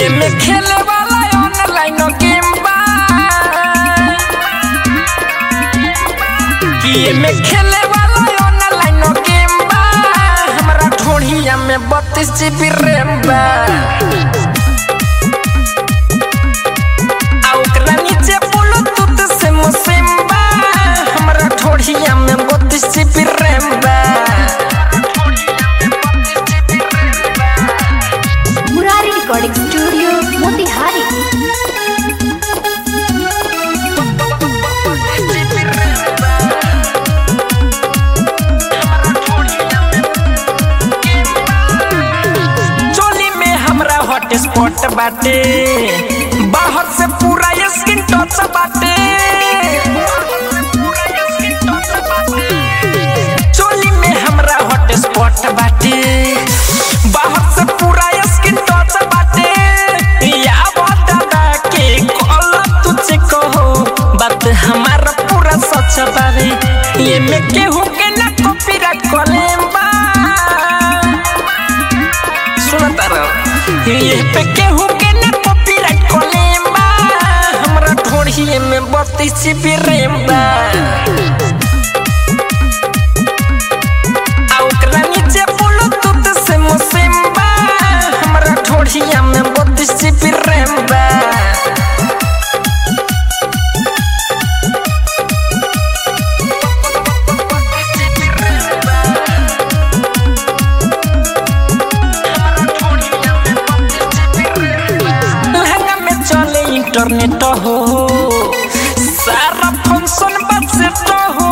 ये में खेले वाला ऑनलाइन गेम बा कि ये में खेले वाला ऑनलाइन गेम बा हमरा ठोड़िया में बत्तीस जीबी रैम बा आ ओकरा नीचे ब्लूटूथ से मुसिम बा हमरा ठोड़िया में बत्तीस जीबी रैम बा मुरारी रिकॉर्डिंग स्टूडियो मोतिहारी चोली में हमरा हॉट स्पॉट बाटे बाहर से पूरा स्किन टच बाटे चोली में हमरा हॉट स्पॉट बाटे बाहर से पूरा स्किन टच बाटे या दादा के कॉल तुझे कहो बात हमारा पूरा सच बावे ये में केहू के ना कॉपीराइट कॉलेम बा सुनता रहो ये पे केहू के ना कॉपीराइट कॉलेम बा हमरा ढोढ़िए में बत्तीस जीबी रैम बा आ ओकरा नीचे ब्लूटूथ से मुसिम बा हमरा ढोढ़िया में बत्तीस जीबी रैम बा लहंगा में चले इंटरनेट हो सारा फंक्शन बस तो हो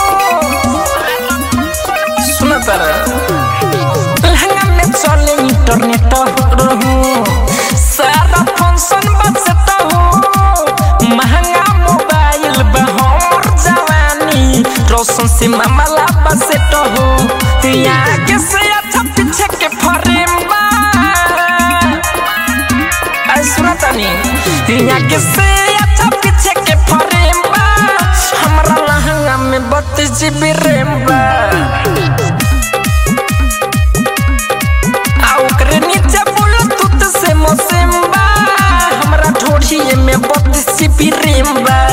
सुना तारा लहंगा में चले इंटरनेट हो सारा फंक्शन बस तो हो महंगा मोबाइल बा हमर जवानी रोशन से मामला बस तो हो आगे से अच्छा पीछे के फ्रेम बा आई सुनतानी यहाँ के से अच्छा पीछे के फ्रेम बा हमरा लहंगा में बत्तीस जीबी रैम बा आ ओकरे नीचे ब्लूटूथ से मोसिम बा हमरा ढोढ़िए में बत्तीस जीबी रैम बा